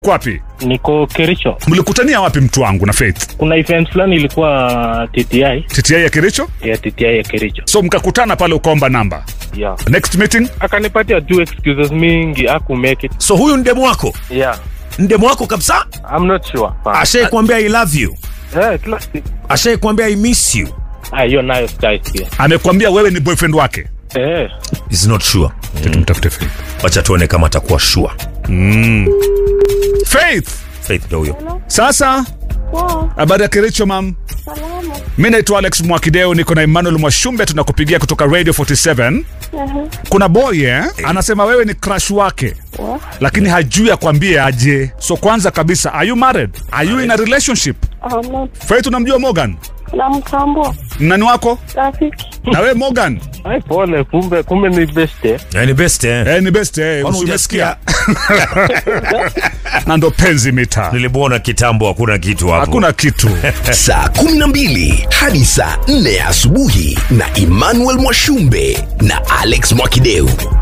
Kwapi? Niko Kericho. Mlikutania wapi mtu wangu na Faith? Kuna event fulani ilikuwa TTI TTI ya Kericho? ya TTI ya Kericho. So mkakutana pale ukaomba namba. Yeah. Next meeting? Akanipatia tu excuses mingi, aku make it. so huyu ndemu wako Yeah. ndemu wako kabisa I'm not sure. ashai kuambia i love you Eh, kila siku. ashai kuambia i miss you Ah, hiyo nayo sitaisikia. Amekwambia wewe ni boyfriend wake? Eh. is not sure Tumtafute Faith. wacha tuone kama atakuwa sure Faith, faith ndo huyo sasa Poa, habari ya Kericho mam? salama. Mi naitwa Alex Mwakideo, niko na Emmanuel Mwashumbe, tunakupigia kutoka Radio 47. Aha. Kuna boy eh, anasema wewe ni crush wake Wa- lakini hajui akwambie aje. So kwanza kabisa, are you married? Are you in a relationship? I'm not Faith, unamjua Morgan? namtambua Nani wako? rafiki. Na wewe Morgan? Ai, pole, kumbe kumbe ni best eh. Eh, ni best eh. Eh, ni best eh, Kwani usimesikia. hujasikia? Na ndo penzi mita. nilimuona kitambo hakuna kitu hapo Hakuna kitu. saa 12 hadi saa 4 asubuhi na Emmanuel Mwashumbe na Alex Mwakideu.